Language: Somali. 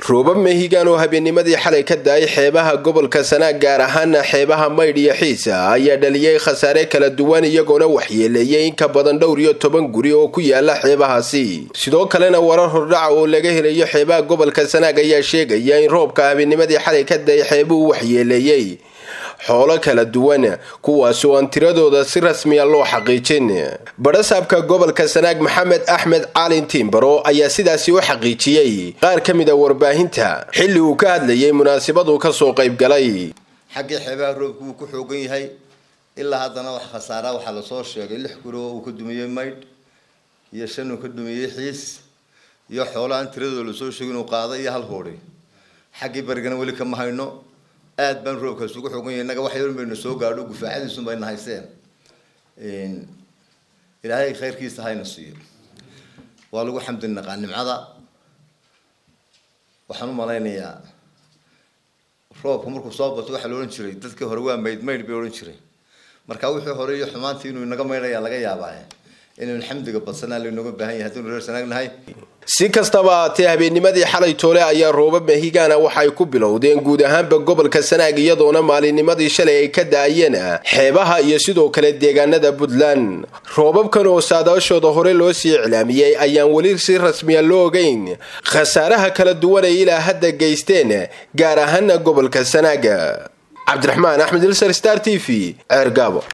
roobab mehigaan oo habeennimadii xalay ka da-ay xeebaha gobolka sanaag gaar ahaana xeebaha maydh iyo xiisa ayaa dhaliyay khasaare kala duwan iyagoona waxyeeleeyay in ka badan dhowr iyo toban guri oo ku yaala xeebahaasi sidoo kalena warar hordhaca oo laga helayo xeebaha gobolka sanaag ayaa sheegaya in roobka habeennimadii xalay ka da-ay xeebuhu waxyeeleeyey xoolo kala duwan kuwaas oo aan tiradooda si rasmiya loo xaqiijin badhasaabka gobolka sanaag maxamed axmed caalin tiimbaro ayaa sidaasi u xaqiijiyey qaar ka mid a warbaahinta xilli uu ka hadlayay munaasabaduu kasoo qayb galay xaggii xeebaha roobku wuu ku xoogan yahay ilaa haddana wax khasaara waxaa lasoo sheegay lix guri oo uu ka dumiyey maydh iyo shan uu ka dumiyey xiis iyo xoolo aan tiradooda lasoo sheegin uu qaaday iyo hal hoodhi xaggii barigana weli kama hayno aad baan roobkaas ugu xoogan yahay innaga wax yar baynu soo gaadho gufaacadiisun bayna hayseen ilaahay khayrkiisa hayna siiyo waa lagu xamdi naqaa nimcada waxaan u malaynayaa roobka markuu soo bato waxaa la odhan jiray dadkii hore waa mayd maydh bay odhan jiray marka wixii hore iyo xumaantii inuu inaga maydhayaa laga yaabaa inaynu xamdiga badsanaa laynooga baahan yahay haddaynu reer sanaagnahay si kastaba haatee habeennimadii xalay toole ayaa roobab mehigaana waxay ku bilowdeen guud ahaanba gobolka sanaag iyadoona maalinnimadii shalay ay ka da-ayeen xeebaha iyo sidoo kale deegaanada puntland roobabkan oo saadaashooda hore loo sii iclaamiyey ayaan weli si rasmiya loo ogeyn khasaaraha kala duwan ay ilaa hadda geysteen gaar ahaana gobolka sanaag cabdiraxmaan axmed ilsar star t v ceergaabo